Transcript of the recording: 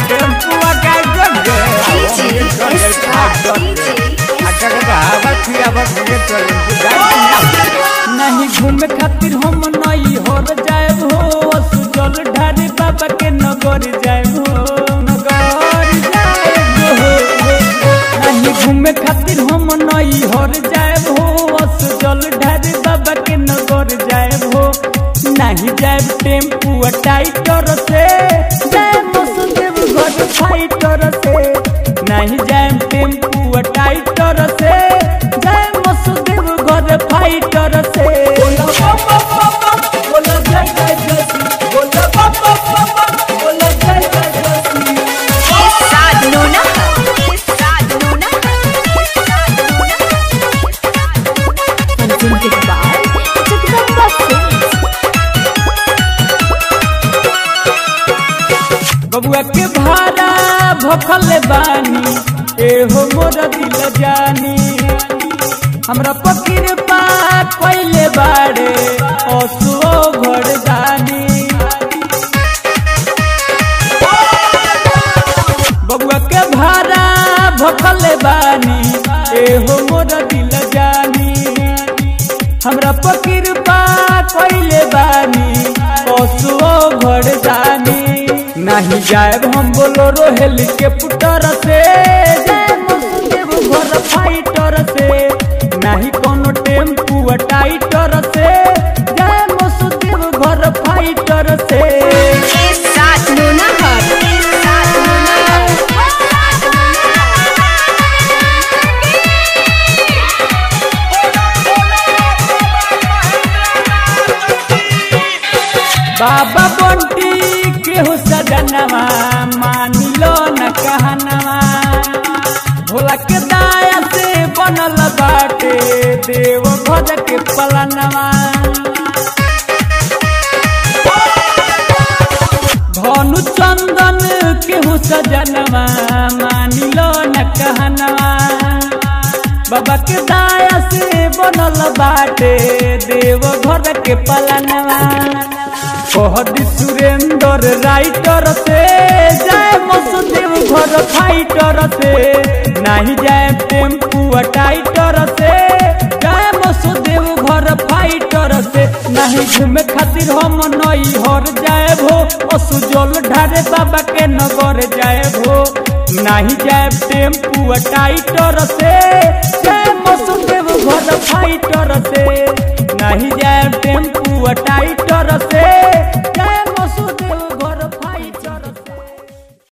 Tempo का जग नहीं घूमे खातिर हम नहीं हर जाए हो सुजल ढारी बाबा के नगर जाए हो नगर जाए हो नहीं घूमे खातिर हम नहीं हर जाए हो सुजल ढारी बाबा के नगर जाए हो नहीं जाए टेम्पू टाइटर से जाए मसदेव घर फाइटर से नहीं जाए टेम्पू टाइटर से जाए मसदेव घर फाइटर से Presented by Jagdamba Films. बबुआ के भाड़ा भखल बानी एहो मोर दिल जानी हमरा पकीर पा कोइले बाड़े असुओ घर दानी बबुआ के भाड़ा भखल बानी एहो मोर दिल जानी हमरा पकीर पा कोइले बानी असुओ घर दानी नहीं जाएब हम बोलो रोहेल के पुटर से जाए मसदेव घर फाइटर से नहीं कोनो टेम्पू टाइटर से जाए मसदेव घर फाइटर से बाबा बंटी केहू सजनवा मानी लो न कहनवा भोला के दाया से बनल बाटे देव भज के पलनवा धनु चंदन केहू सजनवा मानी लो न कहनवा बाबा के दाया से बनल बाटे देव घर के पलनवा कहदी सुरेंद्र राइटर से जाए मसदेव घर फाइटर से नहीं जाए टेम्पू टाइटर से जाए मसदेव घर फाइटर से नहीं घूमे खातिर हम नई हर जाए भो असुजल ढारे बाबा के नगर जाए भो नहीं जाए टेम्पू टाइटर से जाए मसदेव घर फाइटर से नहीं जाए टेम्पू टाइटर से जाए